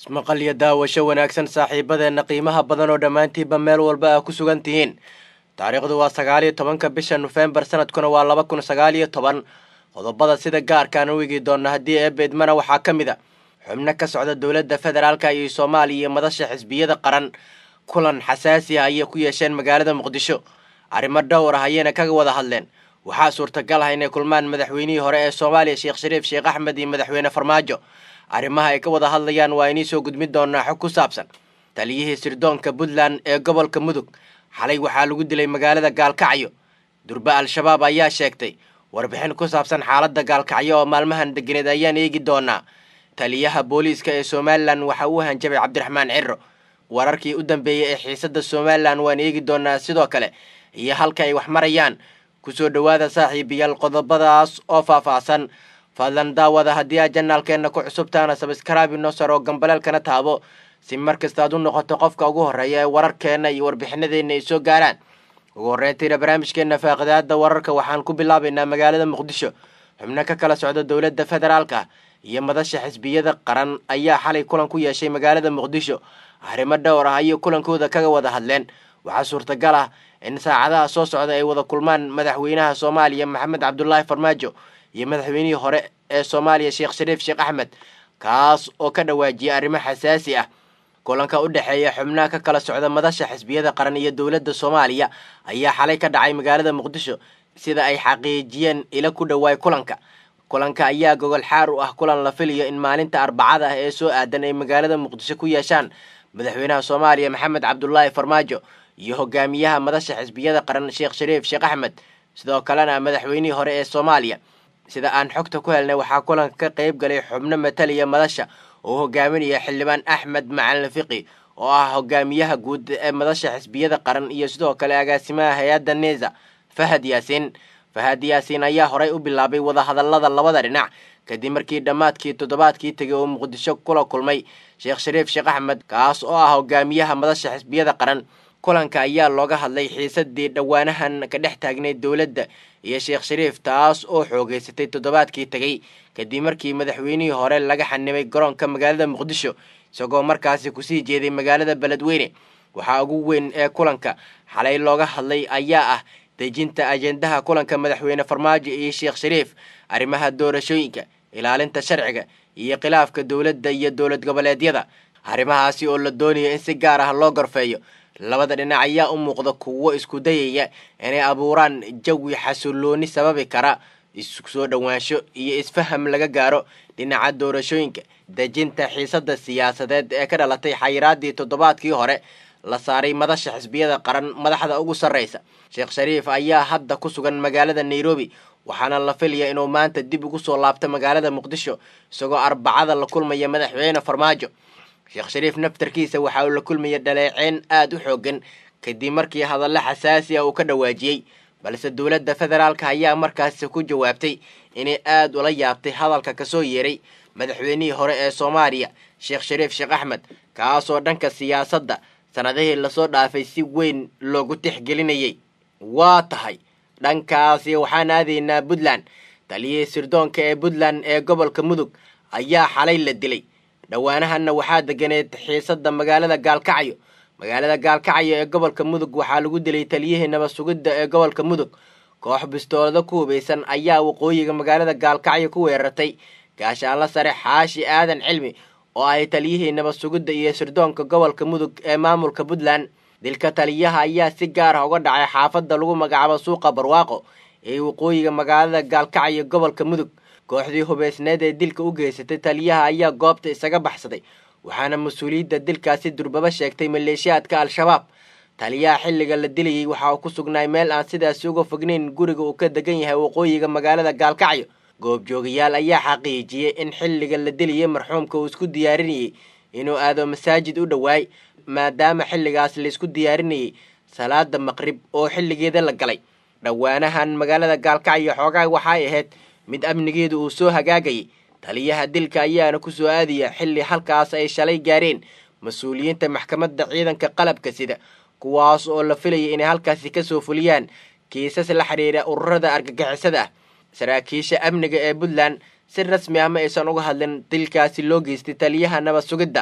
ismaqal iyo daawasho wanaagsan saaxiibadeenna qiimaha badan oo dhammaantiinba meel walba aa ku sugan tihiin taariikhdu waa sagaal iyo tobanka bisha nofembar sanadkuna waa laba kun sagaal iyo toban qodobada sida gaarkaan u eegi doona haddii eebeedmana waxaa ka mid a xubno ka socda dowladda federaalka iyo soomaaliya iyo madasha xisbiyada qaran kulan xasaasi ah ayay ku yeesheen magaalada muqdisho arrimo dhowr ah ayayna kaga wada hadleen waxaa suurtagal ah inay kulmaan madaxweynihii hore ee soomaaliya sheekh shariif sheekh axmed iyo madaxweyne farmaajo arrimaha ay ka wada hadlayaan waa inii soo gudbin doonaa xog ku saabsan taliyihii sirdoonka puntland ee gobolka mudug xalay waxaa lagu dilay magaalada gaalkacyo durbe al-shabaab ayaa sheegtay warbixin ku saabsan xaaladda gaalkacyo oo maalmahan deganeed ayaan eegi doonaa taliyaha booliiska ee somalilan waxa uu hanjabay cabdiraxmaan ciro wararkii u dambeeyey ee xiisadda somalilan waan eegi doonaa sidoo kale iyo halka ay wax marayaan kusoo dhowaada saaxiibayaal qodobadaas oo faahfaahsan fadlan daawada haddii aad janaalkeenna ku cusubtaana sabskraabi noo sar oo gambaleelkana taabo si mar kasta aad u noqoto qofka ugu horreeya ee wararkeenna iyo warbixinadeenna ay soo gaaraan ugu horreyntiina barnaamijkeenna faaqidaada wararka waxaan ku bilaabaynaa magaalada muqdisho xubno ka kala socda dowladda federaalka iyo madasha xisbiyada qaran ayaa xalay kulan ku yeeshay magaalada muqdisho arrimo dhowr ah ayay kulankooda kaga wada hadleen waxaa suurtagal ah in saacadaha soo socda ay wada kulmaan madaxweynaha soomaaliya maxamed cabdulaahi farmaajo iyo madaxweynihii hore ee soomaaliya sheekh shariif sheekh axmed kaas oo ka dhawaajiyay arrimo xasaasi ah kulanka u dhexeeya xubnaha ka kala socda madasha xisbiyada qaran iyo dowladda soomaaliya ayaa xalay ka dhacay magaalada muqdisho sida ay xaqiijiyeen ila ku dhowaay kulanka kulanka ayaa gogol xaar u ah kulan la filayo in maalinta arbacada ah ee soo aadan ay magaalada muqdisho ku yeeshaan madaxweynaha soomaaliya maxamed cabdulaahi farmaajo iyo hogaamiyaha madasha xisbiyada qaran sheekh shariif sheekh axmed sidoo kalena madaxweynihii hore ee soomaaliya sida aan xogta ku helnay waxaa kulanka ka qayb galay xubno mataliya madasha oo hogaaminaya xildhibaan axmed macalin fiqi oo ah hogaamiyaha guud ee madasha xisbiyada qaran iyo sidoo kale agaasimaha hay-adda neza fahad yaasiin fahad yaasiin ayaa horay u bilaabay wadahadalada labada dhinac kadib markii dhammaadkii toddobaadkii tegay oo muqdisho kula kulmay sheekh shariif sheekh axmed kaas oo ah hogaamiyaha madasha xisbiyada qaran kulanka ayaa looga hadlay xiisadii dhowaanahan ka dhex taagnayd dowladda iyo sheekh shariif taas oo xoogeysatay toddobaadkii tegey kadib markii madaxweynihii hore laga xanimay garoonka magaalada muqdisho isagoo markaasi kusii jeeday magaalada beledweyne waxaa ugu weyn ee kulanka xalay looga hadlay ayaa ah dejinta ajendaha kulanka madaxweyne farmaajo iyo sheekh shariif arrimaha doorashooyinka ilaalinta sharciga iyo khilaafka dowladda iyo dowlad goboleedyada arrimahaasi oo la doonayo in si gaar ah loo gorfeeyo labada dhinac ayaa u muuqda kuwo isku dayaya inay abuuraan jawi xasillooni sababi kara isku soo dhowaansho iyo isfaham laga gaaro dhinaca doorashooyinka dejinta xiisadda siyaasadeed ee ka dhalatay xayiraadii toddobaadkii hore la saaray madasha xisbiyada qaran madaxda ugu sarreysa sheekh shariif ayaa hadda ku sugan magaalada nairobi waxaana la filaya inuu maanta dib ugu soo laabto magaalada muqdisho isagoo arbacada la kulmaya madaxweyne farmaajo sheekh shariif naftarkiisa waxa uu la kulmaya dhaleeceyn aada u xoogan kadib markii hadallo xasaasi ah uu ka dhawaajiyey balse dowladda federaalka ayaa markaasi ku jawaabtay inay aada ula yaabtay hadalka kasoo yeeray madaxweynihii hore ee soomaaliya sheekh shariif sheekh axmed kaasoo dhanka siyaasadda sanadihii lasoo dhaafay si weyn loogu tixgelinayay waa tahay dhankaasi waxaan aadaynaa puntland taliyihii sirdoonka ee puntland ee gobolka mudug ayaa xalay la dilay dhowaanahanna waxaa deganeed xiisadda magaalada gaalkacyo magaalada gaalkacyo ee gobolka mudug waxaa lagu dilay taliyihii nabad sugidda ee gobolka mudug koox bistoolado ku hubaysan ayaa waqooyiga magaalada gaalkacyo ku weerartay gaashaanla sare xaashi aadan cilmi oo ay taliyihii nabad sugidda iyo sirdoonka gobolka mudug ee maamulka puntland dilka taliyaha ayaa si gaar ah uga dhacay xaafadda lagu magacaabo suuqa barwaaqo ee waqooyiga magaalada gaalkacyo gobolka mudug kooxdii hubaysneed ee dilka u geysatay taliyaha ayaa goobta isaga baxsaday waxaana mas-uuliyadda dilkaasi durbaba sheegtay maleeshiyaadka al-shabaab taliyaha xilliga la dilayay waxa uu ku sugnaay meel aan sidaasi uga fognayn guriga uu ka degan yahay waqooyiga magaalada gaalkacyo goobjoogayaal ayaa xaqiijiyey in xilliga la dilayay marxuumka uu isku diyaarinayay inuu aado masaajid u dhowaay maadaama xilligaas laisku diyaarinayay salaada maqrib oo xilligeeda la galay dhowaanahan magaalada gaalkacyo xoogaa waxay ahayd mid amnigeedu uu soo hagaagayay taliyaha dilka ayaana ku soo aadaya xilli halkaas ay shalay gaareen mas-uuliyiinta maxkamadda ciidanka qalabka sida kuwaas oo la filayay inay halkaasi kasoo fuliyaan kiisas la xidhiira ururada argagixisada ah saraakiisha amniga ee puntland si rasmi ah ma aysan uga hadlin dilkaasi loo geystay taliyaha nabad sugidda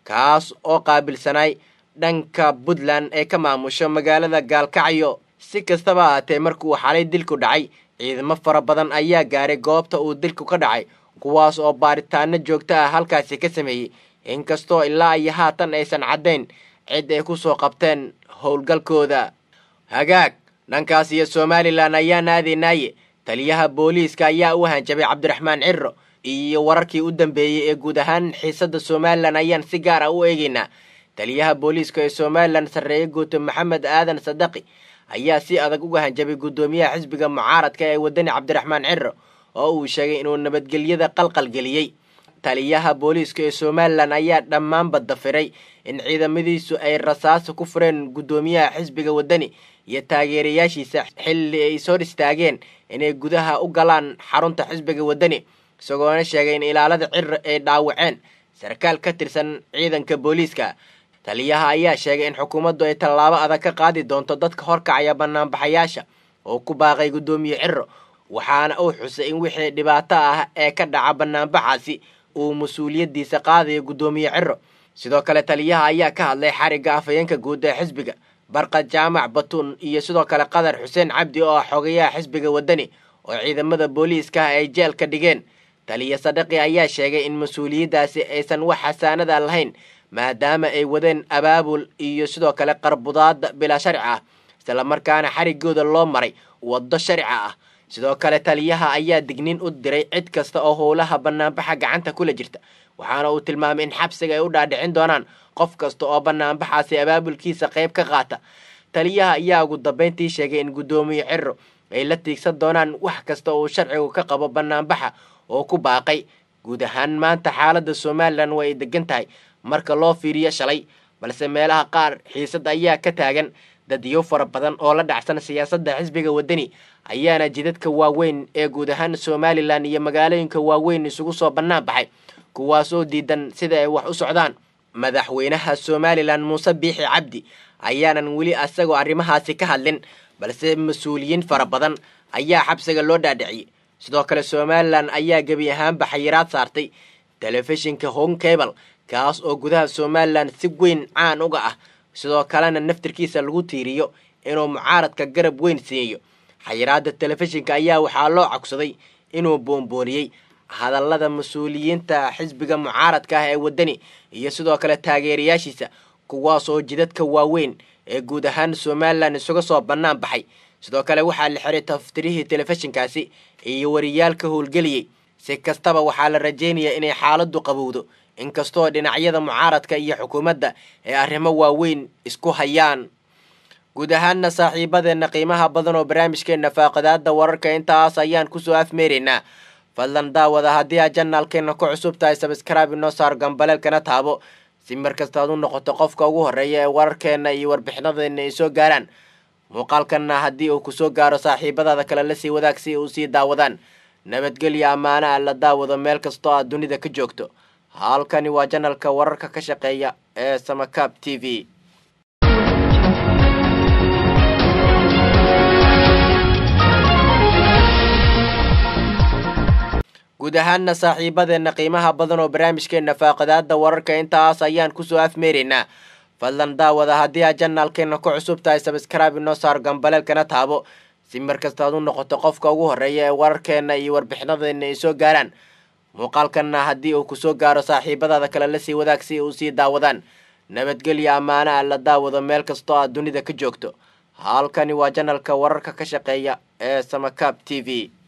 kaas oo qaabilsanay dhanka puntland ee ka maamusho magaalada gaalkacyo si kastaba ahaatee markuu xalay dilku dhacay ciidamo fara badan ayaa gaaray goobta uu dilku ka dhacay kuwaas oo baaritaano joogto ah halkaasi ka sameeyey inkastoo ilaa iyo haatan aysan caddayn cid ay ku soo qabteen howlgalkooda hagaag dhankaas iyo somalilan ayaan aadaynaaye taliyaha booliiska ayaa u hanjabay cabdiraxmaan ciro iyo wararkii u dambeeyey ee guud ahaan xiisadda somalilan ayaan si gaar ah u eegaynaa taliyaha booliiska ee somalilan sarreeye guuto maxamed aadan sadaqi ayaa si adag uga hanjabay guddoomiyaha xisbiga mucaaradka ee wadani cabdiraxmaan ciro oo uu sheegay inuu nabadgelyada qalqalgeliyey taliyaha booliiska ee somalilan ayaa dhammaanba dafiray in ciidamadiisu ay rasaasa ku fureen guddoomiyaha xisbiga wadani iyo taageerayaashiisa xilli ay soo istaageen inay gudaha u galaan xarunta xisbiga wadani isagoona sheegay in ilaalada ciro ay dhaawaceen sarkaal ka tirsan ciidanka booliiska taliyaha ayaa sheegay in xukuumaddu ay tallaabo adag ka qaadi doonto dadka horkacaya banaanbaxayaasha oo ku baaqay guddoomiye ciro waxaana uu xusay in wixii dhibaato ah ee ka dhaca banaanbaxaasi uu mas-uuliyaddiisa qaadayo guddoomiye ciro sidoo kale taliyaha ayaa ka hadlay xarigga afhayeenka guud ee xisbiga barqad jaamac batuun iyo sidoo kale qadar xuseen cabdi oo ah xogayaha xisbiga wadani oo ciidamada booliiska ay jeelka dhigeen taliya sadaqi ayaa sheegay in mas-uuliyaddaasi aysan wax xasaanada lahayn maadaama ay wadeen abaabul iyo sidoo kale qarbudaada bilaa sharci ah islamarkaana xariggooda loo maray waddo sharci ah sidoo kale taliyaha ayaa digniin u diray cid kasta oo howlaha banaanbaxa gacanta kula jirta waxaana uu tilmaamay in xabsiga ay u dhaadhicin doonaan qof kasta oo banaanbaxaasi abaabulkiisa qayb ka qaata taliyaha ayaa ugu dambeyntii sheegay in guddoomiye ciro ay la tiigsan doonaan wax kasta uu sharcigu ka qabo banaanbaxa oo ku baaqay guud ahaan maanta xaaladda somalilan waa ay degan tahay marka loo fiiriyo shalay balse meelaha qaar xiisad ayaa ka taagan dadyo fara badan oo la dhacsan siyaasadda xisbiga wadani ayaana jidadka waaweyn ee guud ahaan somalilan iyo magaalooyinka waaweyn isugu soo bannaan baxay kuwaasoo diidan sida ay wax u socdaan madaxweynaha somalilan muuse biixi cabdi ayaanan weli asagoo arrimahaasi ka hadlin balse mas-uuliyiin fara badan ayaa xabsiga loo dhaadhiciyey sidoo kale somalilan ayaa gebi ahaanba xayiraad saartay telefishinka home cable kaas oo gudaha somalilan si weyn caan uga ah sidoo kalena naftirkiisa lagu tiiriyo inuu mucaaradka garab weyn siiyo xayiraada telefishinka ayaa waxaa loo cogsaday inuu boonbooniyey hadallada mas-uuliyiinta xisbiga mucaaradka ah ee wadani iyo sidoo kale taageerayaashiisa kuwaas oo jidadka waaweyn ee guud ahaan somalilan isuga soo bannaan baxay sidoo kale waxaa la xiray taftirihii telefishinkaasi iyo wariyaalka howlgeliyey si kastaba waxaa la rajaynayaa inay xaaladdu qabowdo inkastoo dhinacyada mucaaradka iyo xukuumadda ay arrimo waaweyn isku hayaan guud ahaanna saaxiibadeenna qiimaha badan oo barnaamijkeenna faaqadaada wararka intaas ayaan kusoo afmeeraynaa fadlan daawada haddii aad janaalkeenna ku cusub tahay sabskraibe inoo saar gambaleelkana taabo si mar kasta aad u noqoto qofka ugu horreeya ee wararkeenna iyo warbixinadeenna ay soo gaaraan muuqaalkanna haddii uu kusoo gaaro saaxiibadaada kale la sii wadaag si uu sii daawadaan nabadgelya ammaana a la daawado meel kastoo aad dunida ka joogto halkani waa janalka wararka ka shaqeeya ee samakaab t v guud ahaanna saaxiibadeenna qiimaha badan oo barnaamijkeenna faaqadaada wararka intaas ayaan kusoo afmeeraynaa fadlan daawada haddii aad janaalkeenna ku cusub tahay sabskraibe inoo saar gambaleelkana taabo si mar kasta aad u noqoto qofka ugu horreeya ee wararkeenna iyo warbixinadeenna ay soo gaaraan muuqaalkanna haddii uu kusoo gaaro saaxiibadaada kale la sii wadaag si uu sii daawadaan nabadgelya ammaana a la daawado meel kastoo aad dunida ka joogto halkani waa janalka wararka ka shaqeeya ee samakaab t v